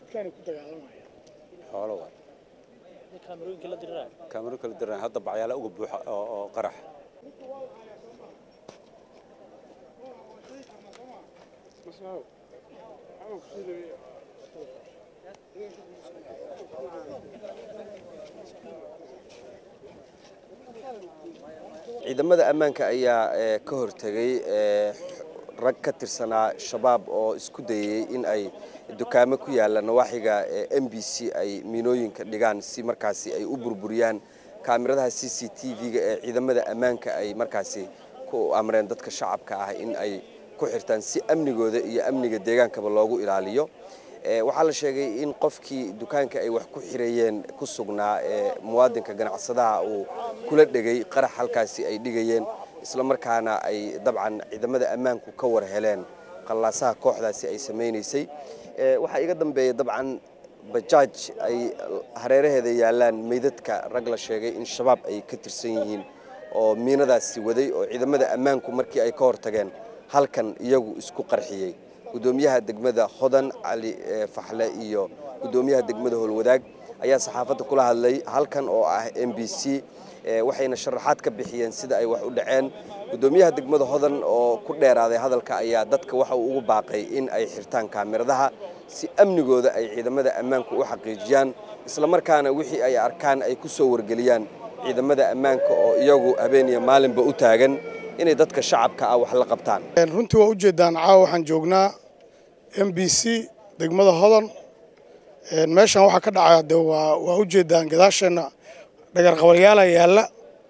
dadkaanay ku dagaalamayaan xoolo waay kaamirooyinka la dirirayo kaamiro kala diran hadda bacyaala uga buuxa oo oo qarax ciidamada ammaanka ayaa ee, ka hortegay ee, rag ka tirsanaa shabaab oo isku dayay in ay dukaamo ku yaalla nawaaxiga m b c ay miinooyinka dhigaan si markaasi ay u burburiyaan kaamiradaha c c t v-ga ee ciidamada ammaanka ay markaasi ku amreen dadka shacabka ah in ay ku xirtaan si amnigooda iyo amniga deegaankaba loogu ilaaliyo Ee, waxaa la sheegay in qofkii dukaanka ay wax ku xirayeen ku sugnaa ee muwaadinka ganacsadaha uu kula dhegay qarax halkaasi ay dhigayeen isla markaana ay dabcan ciidamada ammaanku ka war heleen qallaasaha kooxdaasi ay samaynaysay Ee, waxaa iga dambeeya dabcan bajaaj ay hareeraheeda yaalaan meydadka rag la sheegay in shabaab ay ka tirsan yihiin oo miinadaasi waday oo ciidamada ammaanku markii ay ka hortageen halkan iyagu isku qarxiyey gudoomiyaha degmada hodan cali ee, faxle iyo gudoomiyaha degmada howlwadaag ayaa saxaafadda kula hadlay halkan oo ah m b c ee, waxayna sharaxaad ka bixiyeen sida ay wax u dhaceen gudoomiyaha degmada hodan oo ku dheeraaday hadalka ayaa dadka waxa uu ugu baaqay in ay xirtaan kaamiradaha si amnigooda ay ciidamada ammaanku u xaqiijiyaan isla markaana wixii ay arkaan ay ku soo wargeliyaan ciidamada ammaanka oo iyagu habeen iyo maalinba u taagan inay dadka shacabka ah wax la qabtaan runtii waa ujeedaan caawa waxaan joognaa m b c degmada hodan Een, meeshan waxaa ka dhacaya de waa waa ujeedaan gadaasheenna dhagarqabalyaala yaalla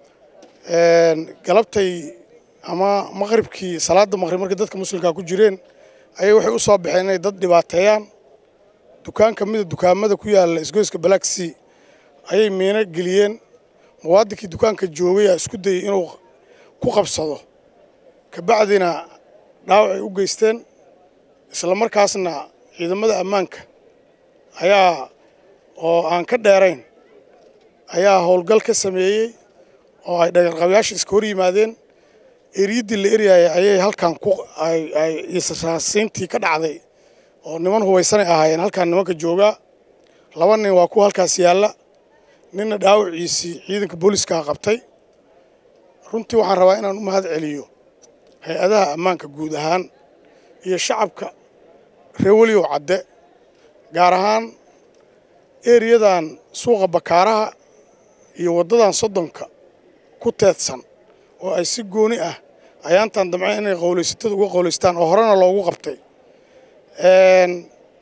Een, galabtay ama maqribkii salaada maqrib markay dadka muslimkaa ku jireen ayay waxay u soo baxeen inay dad dhibaateeyaan dukaan ka mida dukaamada ku yaalla isgoyska black sea ayay miino geliyeen muwaadinkii dukaanka joogaya isku dayay inuu ku qabsado kabacdina dhaawac ay u geysteen isla markaasna ciidamada ammaanka ayaa oo aan ka dheerayn ayaa howlgal ka sameeyey oo ay dhagarqabayaasha iska hor yimaadeen eriyaddii la eryayay ayay halkan ku ay ay israasiintii ka dhacday oo niman hubaysanay ahaayeen halkan nimanka joogaa laba nin waa kuwa halkaas yaalla ninna dhaawaciisii ciidanka booliiskaa qabtay runtii waxaan rabaa inaan u mahad celiyo hay-adaha ammaanka guud ahaan iyo shacabka reer weliyow cadde gaar ahaan eriyadan suuqa bakaaraha iyo waddadan soddonka ku teedsan oo ay si gooni ah ayaantan damceen inay qowlaysatada uga qowlaystaan oo horena loogu qabtay Een,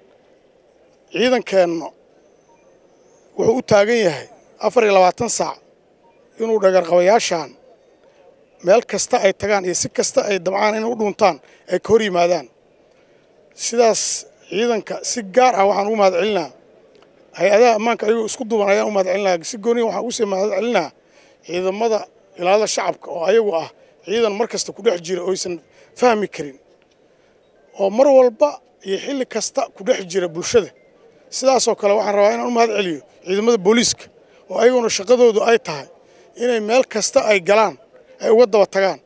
ciidankeenna wuxuu u taagan yahay afar iyo labaatan saac inuu dhagarqabayaashan meel kasta ay tagaan iyo si kasta ay damcaan inay u dhuuntaan ay ka hor yimaadaan sidaas ciidanka si gaar ah waxaan ugu mahad celinaa hay-adaha ammaanka ayagoo isku duuban ayaan u mahad celinaa si gooniya waxaan ugu sii mahad celinaa ciidamada ilaalada shacabka oo ayagu ah ciidan mar kasta ku dhex jira oo aysan fahmi karin oo mar walba iyo xilli kasta ku dhex jira bulshada sidaasoo kale waxaan rabaa inaan u mahad celiyo ciidamada booliiska oo ayaguna shaqadoodu ay tahay inay meel kasta ay galaan ay uga daba tagaan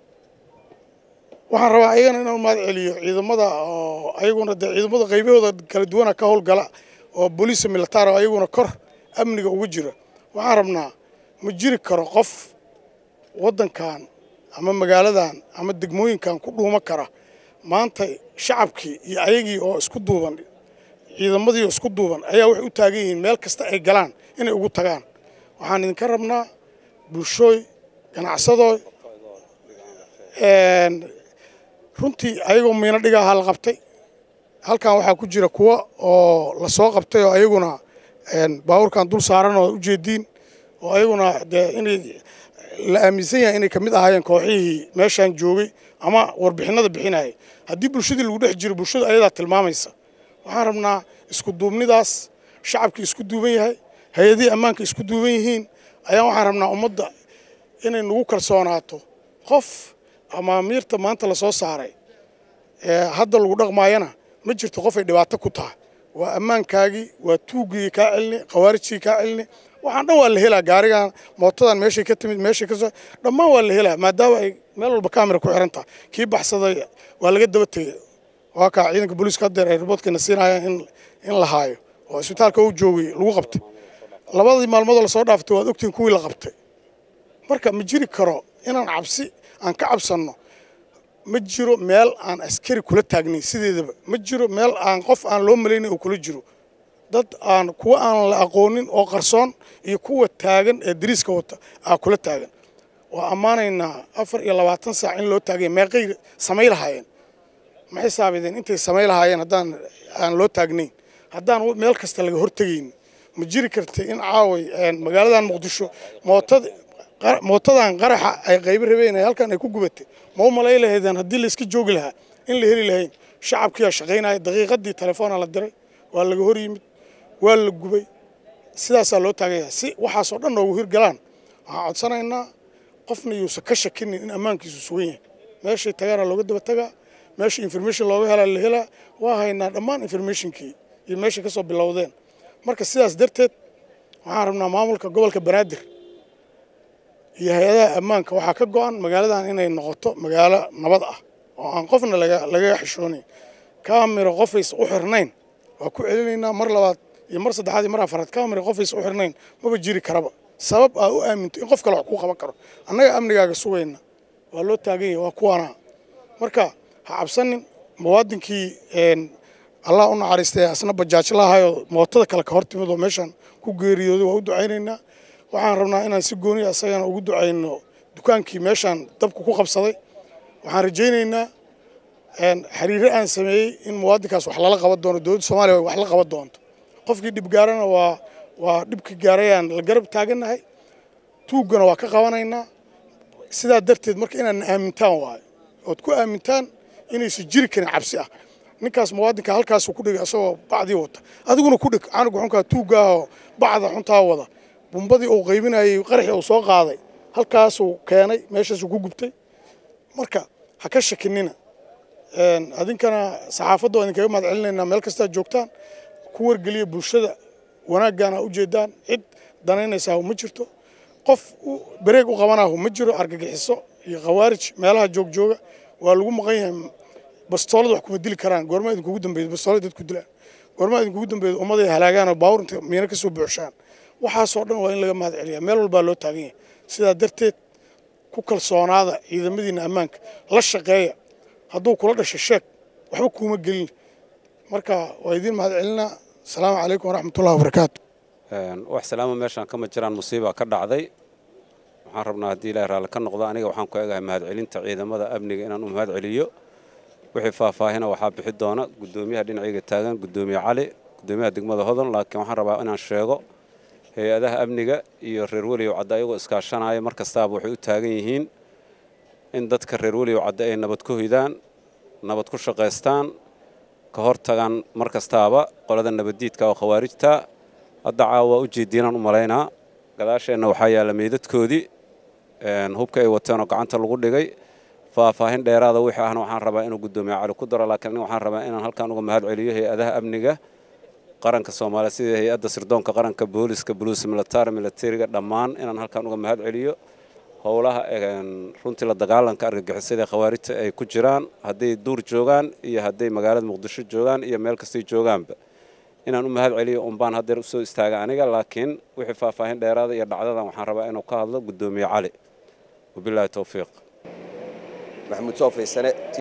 waxaan rabaa ayagana inaan u mahad celiyo ciidamada oo ayaguna dee ciidamada qaybahooda kala duwana ka howlgala oo booliisa militaar oo ayaguna kor amniga ugu jira waxaan rabnaa ma jiri karo qof waddankan ama magaaladan ama degmooyinkan ku dhuuma kara maanta shacabkii iyo ayagii oo isku duuban ciidamadii oo isku duuban ayaa waxay u taagan yihiin meel kasta ay galaan inay ugu tagaan waxaan idinka rabnaa bulshooy ganacsadooy een, runtii ayagoo miino dhigaha la qabtay halkan waxaa ku jira kuwa oo la soo qabtay oo ayaguna een, baabuurkan dul saaran oo ujeediin oo ayaguna dee inay la aaminsan yahay inay kamid ahaayeen kooxihii meeshaan joogay ama warbixinada bixinayay haddii bulshadii lagu dhex jiro bulshada ayadaa tilmaamaysa waxaan rabnaa isku duubnidaas shacabkii isku duuban yahay hay-adihii ammaanka isku duuban yihiin ayaa waxaan rabnaa ummadda inay nagu kalsoonaato qof amaamiirta maanta lasoo saaray ee hadda lagu dhaqmaayana ma jirto qof ay dhibaato ku tahay waa ammaankaagii waa tuugigii kaa celini khawaarijkii kaa celini waxaan dhan waa la helaa gaarigan mootadan meeshay ka timid meeshay ka soo dhammaan waa la helaa maadaama ay meel walba kaamira ku xiran tahay kii baxsaday waa laga daba tegey waa kaa ciidanka booliiska haddeer ay riboodkeena siinayaan in in la haayo oo isbitaalka uu joogay lagu qabtay labadii maalmoodoo lasoo dhaaftay waad ogtihiin kuwii la qabtay marka ma jiri karo inaan cabsi aan ka cabsanno ma jiro meel aan askari kula taagnayn sideedaba ma jiro meel aan qof aan loo malaynayn oo kula jiro dad aan kuwa aan la aqoonin oo qarsoon iyo kuwa taagan ee dariiska wata aa kula taagan waa ammaanaynaa afar iyo labaatan saac in loo taagay meeqay samay lahaayeen ma xisaabideen intay samay lahaayeen haddaan aan loo taagnayn haddaan meel kasta laga hortegayn ma jiri kartay in caaway magaaladan muqdisho mootada mootadan qaraxa ay qaybo rabeen halkan ay ku gubatay ma u malay lahaydeen haddii la iska joogi lahaa in la heli lahayn shacabkiyaa shaqaynaya daqiiqadii telefoona la diray waa laga hor yimid waa la gubay sidaasaa loo taagaya si waxaasoo dhan noogu hirgalaan waxaan codsanaynaa qofna yuusan ka shakinin in ammaankiisu sugan yahay meeshay tagaana looga daba tagaa meesha information looga helaa la helaa waa haynaa dhammaan informationkii iyo meeshay ka soo bilowdeen marka sidaas darteed waxaan rabnaa maamulka gobolka banaadir iyo hay-adaha ammaanka waxaa ka go-an magaaladan inay noqoto magaalo nabad ah oo aan qofna lagaga xishoonayn kaamiro qofays u xirnayn waa ku celinaynaa mar labaad iyo mar saddexaad iyo mar afaraad kaamiro qofays u xirnayn maba jiri karaba sabab aa u aaminto in qof kale wax kuu qaban karo annaga amnigaaga sugayna waa loo taagan yahay waa kuwaana marka ha cabsanin muwaadinkii allah u naxariistay asna bajaajlahaayoo mootada kale ka hor timid oo meeshaan ku geeriyooday waa u ducaynaynaa waxaan rabnaa inaan si gooniya asagana ugu ducayno dukaankii meeshaan dabku ku qabsaday waxaan rajaynaynaa xiriiro aan sameeyey in muwaadinkaas wax lala qaban doono dowladda soomaaliya wax la qaban doonto qofkii dhib gaarana waa waa dhibkii gaarayaan la garab taagannahay tuuggana waa ka qabanaynaa sidaa darteed marka inaadna aamintaan waayo ood ku aamintaan inaysan jiri karin cabsi ah ninkaas muwaadinka halkaasuu ku dhigay asagoo bacdii wata adiguna ku dhig canuga xunkaa tuuggaahoo bacda xuntaa wada bumbadii uu qaybinayay qaraxii uu soo qaaday halkaasuu keenay meeshaasuu ku gubtay marka ha ka shakinina adinkana saxaafadda waa idinkaga mahad celinaynaa meel kastaa joogtaan ku wargeliya bulshada wanaaggaana ujeedaan cid danaynaysaa ma jirto qof bareeg u qabanaahu ma jiro argagixiso iyo khawaarij meelaha joogjooga waa lagu maqan yahay bastoolad wax kuma dili karaan goormaa idinkugu dambeeyay bastoolad dad ku dilaan goormaa idinkugu dambeeyay ummaday halaagaan oo baawur inta miina ka soo buuxshaan waxaasoo dhan waa in laga mahad celiyaa meel walbaa loo taagan yahay sidaa darteed ku kalsoonaada ciidamadiina ammaanka la shaqeeya hadduu kula dhasho sheeg waxba kuuma gelin marka waa idiin mahad celinaa asalaamu calaykum waraxmatullahi wabarakaatu wax salaamo meeshaan kama jiraan musiiba ka dhacday waxaan rabnaa haddii ilahay raalli ka noqdo aniga waxaan ku egahay mahadcelinta ciidamada amniga inaan u mahad celiyo wixii faahfaahina waxaa bixi doona guddoomiyaha dhinacayga taagan guddoomiye cali guddoomiyaha degmada hodan laakiin waxaan rabaa inaan sheego hay-adaha amniga iyo reer weliyow cadde ayagoo iskaashanaya mar kastaaba waxay u taagan yihiin in dadka reer weliyow cadde ay nabad ku hoydaan nabad ku shaqaystaan ka hor tagaan mar kastaaba qolada nabaddiidka oo khawaarijta hadda caawa u jeediinaan u malaynaa gadaasheenna waxaa yaalla meydadkoodii hubka ay wateenoo gacanta lagu dhigay faahfaahin dheeraada wixii ahna waxaan rabaa inuu guddoomiye cali ku daro laakiin aniga waxaan rabaa inaan halkan uga mahad celiyo hay-adaha amniga qaranka soomaaliya sida hay-adda sirdoonka qaranka booliska buluus military militariga dhammaan inaan halkan uga mahad celiyo howlaha runtii la dagaalanka argagixisada khawaarijta ay ku jiraan hadday duur joogaan iyo hadday magaalada muqdisho joogaan iyo meel kastay joogaanba inaan u mahad celiyo unbaan haddeer usoo istaaga aniga laakiin wixii faahfaahin dheeraada iyo dhacdadan waxaan rabaa inuu ka hadlo guddoomiye cali wabilaahi towfiiq maxamuud soo faysane